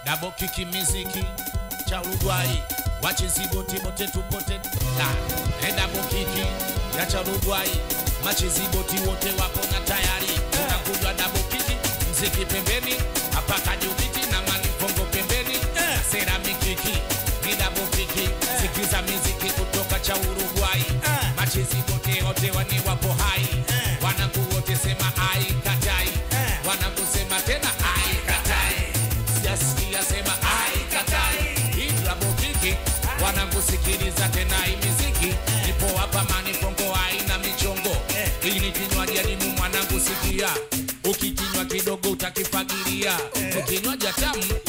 dabo kiki miziki cha Uruguay wachizibote bote tupote na e dabo kiki ya cha Uruguay machiziboti wote wapo na tayari tunakunywa dabo kiki mziki pembeni hapa kajubiti na manifongo pembeni seramikiki ni dabo kiki sikiza miziki kutoka cha Uruguay machizibote wote wani wapo hai wanangu wote sema ai katai wanangu sema tena ai katai sijasikia sema ai katai hii drabo kiki wanangusikiliza tena hii miziki nipo hapa manifongo haina michongo hii ni kinywaji adimu mwanangu sikia ukikinywa kidogo utakifagilia ukinywaji tamu